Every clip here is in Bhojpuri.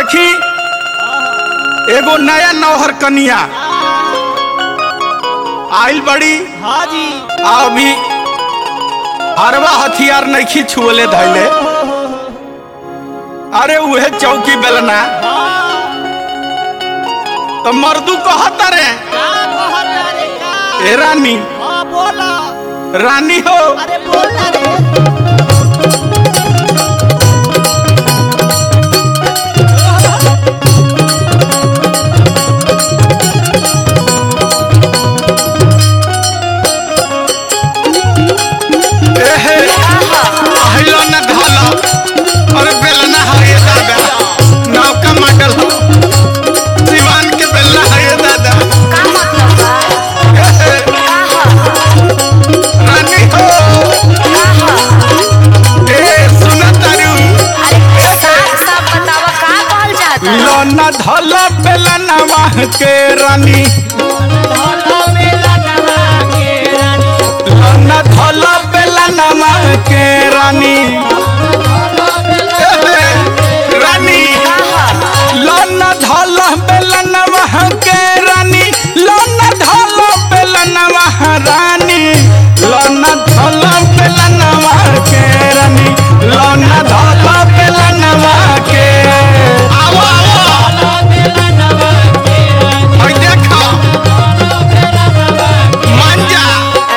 देखी एगो नया नौहर कनिया आइल बड़ी हाँ जी आ अभी अरवा हथियार नइखी छुअले धैले अरे उहे चौकी बेलना हाँ तो मर्दू कहता रे का कहता रे का ए रानी हाँ बोला रानी हो अरे बोला रे एहे আহিलो न घालो अरे बेलना है ये दादा नाव का मॉडल हो सिवान के बेलना है ये दादा का मतलब बा एहे, का ह रानी हो का ह ए सुना तारू अरे साफ साफ बतावा का कहल जाता लो न धलो बेलना वाह के रानी ढोला मेला नवा के रानी लो न धलो बेलना वाह के रानी ढोला मेला एहे, रानी का ह लो न धलो बेलना वाह के रानी लो न धलो बेलना वाह रानी लो न धलो बेलना वाह के रानी लो न धलो बेलना वाह के आओ आओ मेला नवा के रानी और देखो मेला नवा मान जा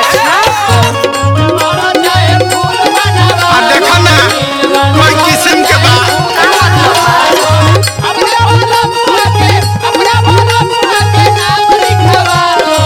और चाहे फूल बनवा आ देखो ना कोई किस्म के बा का मतलब बा अपना वाला मुआ के अपना वाला मुआ के नाम लिखवा लो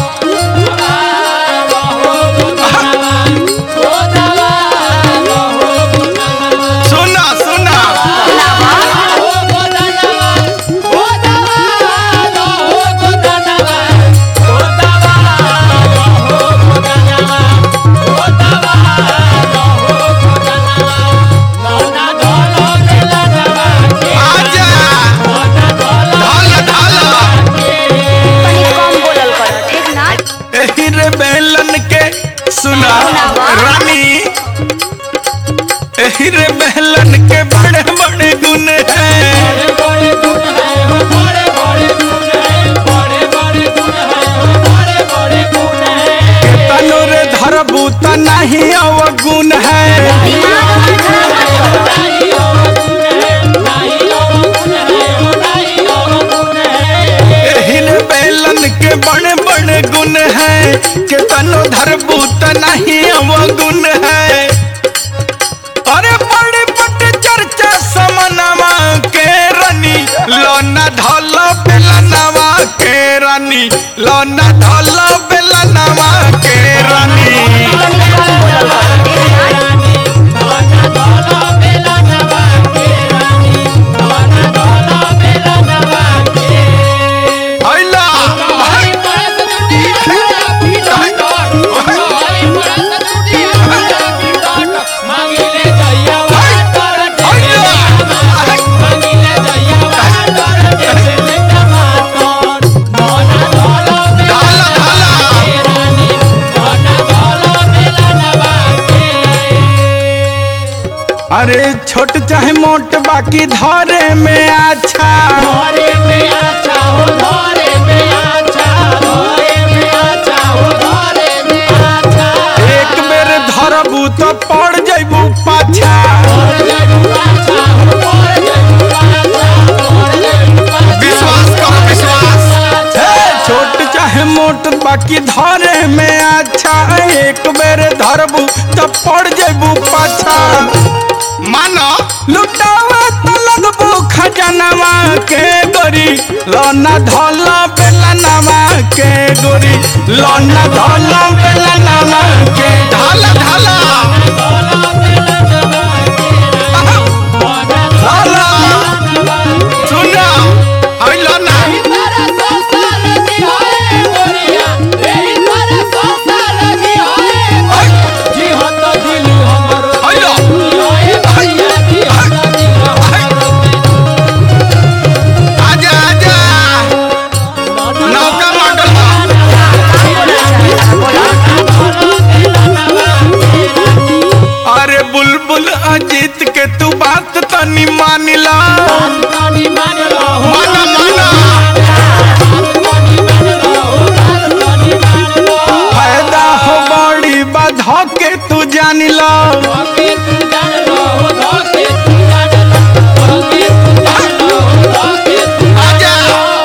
हो दवा लो हो सुना सुना लावा हो गोदनवा हो दवा लो हो गोदनवा हो दवा लो हो गोदनवा हो दवा लो हो गोदनवा लोना धोलो मेला नवा के आजा लोना धोलो ढाल ढाल तनी कम बोलल कर ठीक ना एही रे बेलन के सुना रानी एही रे बेलन के बड़े बड़े गुण हैं बड़े बड़े गुण है हो बड़े बड़े गुण है बड़े बड़े गुण है हो बड़े बड़े गुण है तनु रे धरबू त नहीं अवगुण है दिमाग मत खराब मत कर नहीं हो गुण है नहीं हो गुण है हो नहीं हो गुण है एही रे बेलन के बड़े बड़े गुण हैं के तनु धरबू त नहीं अवगुण है अरे बड़े बड़े चर्चा समनवा के रानी लोना धल बेलनवा के रानी लोना धल बेलनवा के रानी तनी कम बोलल कर ठीक ना रानी लोना धोलो मेला नवा के रानी लोना धोलो मेला नवा के आइला हमारी परस टूटी है पीटा काट हमारी परस टूटी है पीटा काट मांगिले जइया वाटर आइला मांगिले जइया वाटर जैसे टमाटर मोना धोलो ढाला ढाला रानी मोना धोलो मेला नवा के अरे छोट चाहे मोट बाकी धरे में अच्छा धोरे में अच्छा हो धोरे में अच्छा धोरे में अच्छा हो धोरे में अच्छा एक बेर धरबू तो पड़ जैबू पाछा धोरे जइबू अच्छा हो धोरे जइबू अच्छा धोरे जइबू अच्छा विश्वास करो विश्वास हे, छोट चाहे मोट बाकी धरे में अच्छा एक बेर धरबू तो पड़ जैबू पाछा मानो लुटावा तो लगबू खजनवा के गोरी लोना धोला बेलनवा के गोरी लोना धोला बेलनवा के ढाला ढाला धोलो मेला नवा के मोना ढाला सुना आइलो ना तारा सोसाल जी होए गोरिया एही तारा सोसाल जी होए जी हो तो दिल हमरो आइलो होए भैया जी हो तो दिल हमरो आजा आजा नौका मॉडल का बोलल जाता बोला धोलो मेला नवा के बुलबुल अजीत के तू बात तनी मानिला तानी मान लो हो माना माना तानी मान लो हो तानी मान लो फायदा हो बड़ी बाधा के तू जानिला धोके तू जान लो हो धोके तू जान लो धोके तू जान लो हो धोके तू आजा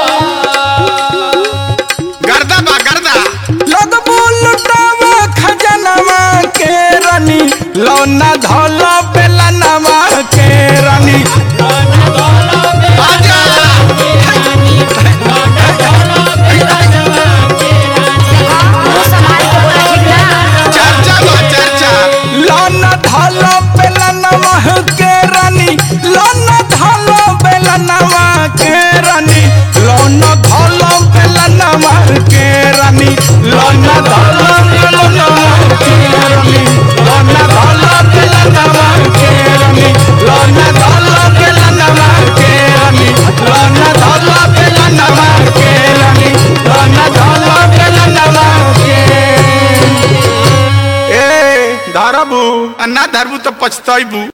गर्दा बा गर्दा लगबो लुटावा खजनवा के रानी लौना धौला बेलनवा के रानी गाना गाना बे आजा रानी गाना गाना बे राजवा के रानी मुंह संभाल के बोला ठीक ना चर्चा बा चर्चा लौना धौला बेलनवा के रानी लौना धौला बेलनवा के रानी लौना धौला बेलनवा के रानी लौना धौला बेलनवा के रानी लौना धौला बेलनवा के रानी लौना धौला बेलनवा के रानी लौना धौला बेलनवा के रानी लौना धौला बेलनवा के ए धरबू आ ना धरबू तो पछतैबू